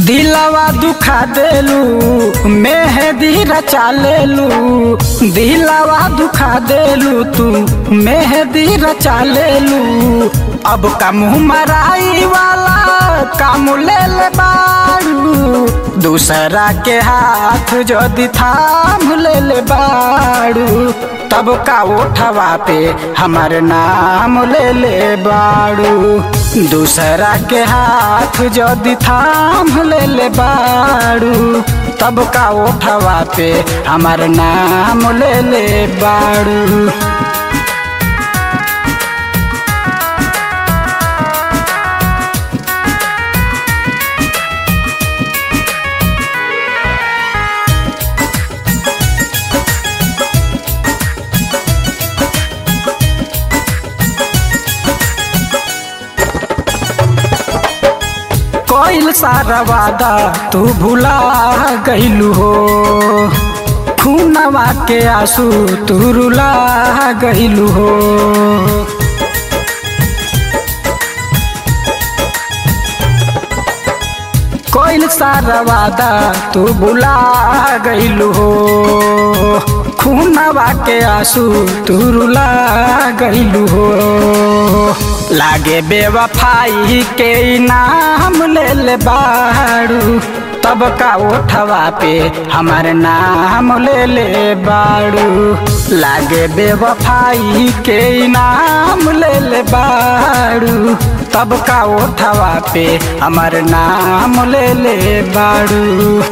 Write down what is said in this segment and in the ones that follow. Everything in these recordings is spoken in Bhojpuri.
दिलवा दुखा देलू मेहदी रचा लेलू दिलवा दुखा देलू तू मेहदी रचा लेलू अब का मुँह मराई वाला काम ले ले बारू दूसरा के हाथ जदि थाम ले ले बारू तब का उठवा पे हमार नाम ले ले बारू दूसरा के हाथ जदि थाम ले ले बारू तब का उठवा पे हमार नाम ले ले बारू कोइल सारा वादा तू भुला गईलू हो खूनवा के आंसू तू रुला गईलू हो कोइल सारा वादा तू भुला गईलू हो खूनवा के आंसू तू रुला गईलू हो लागे बेवफाई के नाम ले ले बारू तब का उठवा पे हमार नाम ले ले बारू लागे बेवफाई के नाम ले ले बारू तब का उठवा पे हमार नाम ले ले बारू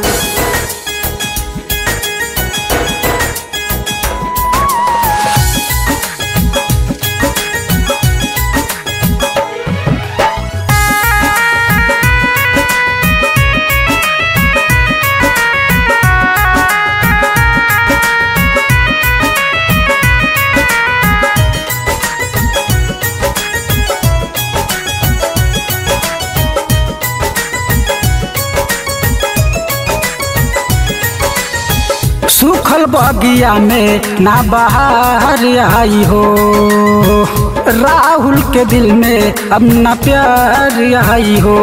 सुखल बगिया में ना बाहर आई हो राहुल के दिल में अब ना प्यार आई हो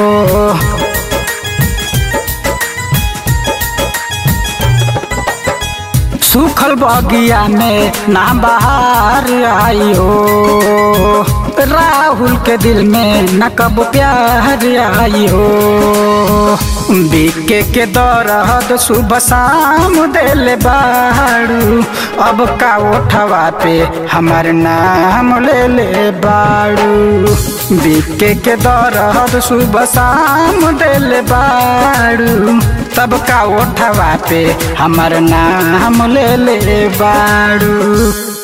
सुखल बगिया में ना बाहर आई हो राहुल के दिल में न कब प्यार आई हो बीके के दौरहद सुबह शाम दिल बाड़ू अब का उठवा पे हमार नाम ले ले बाड़ू बीके के दौरहद सुबह शाम दिल बाड़ू तब का उठवा पे हमार नाम ले ले बाड़ू